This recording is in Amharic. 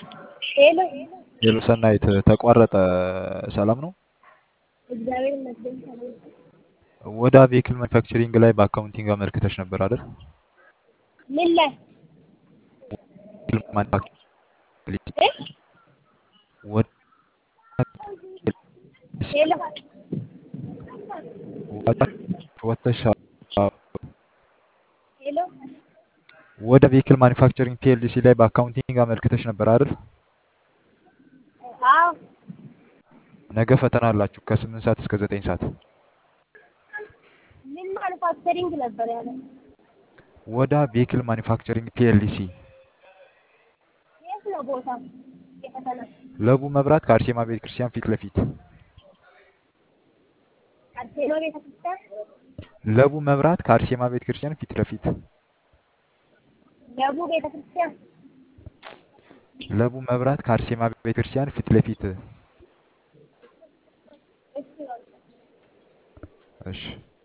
ሄሎ ሄሎ ሰናይት ተቋረጠ። ሰላም ነው? እግዚአብሔር ይመስገን ሰላም። ወደ ቬክል ማኑፋክቸሪንግ ላይ በአካውንቲንግ አመልክተሽ ነበር አይደል? ምን ላይ ቬክል ማኑፋክቸሪንግ እ? ወደ ሄሎ ወተሻ ሄሎ ወደ ቬክል ማኑፋክቸሪንግ ፒኤልሲ ላይ በአካውንቲንግ አመልክተሽ ነበር አይደል? አዎ ነገ ፈተና አላችሁ ከስምንት ሰዓት እስከ ዘጠኝ ሰዓት ምን ማኑፋክቸሪንግ ነበር ያለ ወደ ቬክል ማኑፋክቸሪንግ ፒኤልሲ የት ነው ቦታ የፈተና ለቡ መብራት ከአርሴማ ቤተ ክርስቲያን ፊት ለፊት አርሴማ ቤተክርስቲያን ለቡ መብራት ከአርሴማ ቤተ ክርስቲያን ፊት ለፊት ለቡ ቤተክርስቲያን ለቡ መብራት ከአርሴማ ቤተ ክርስቲያን ፊት ለፊት እሺ በቃ እሺ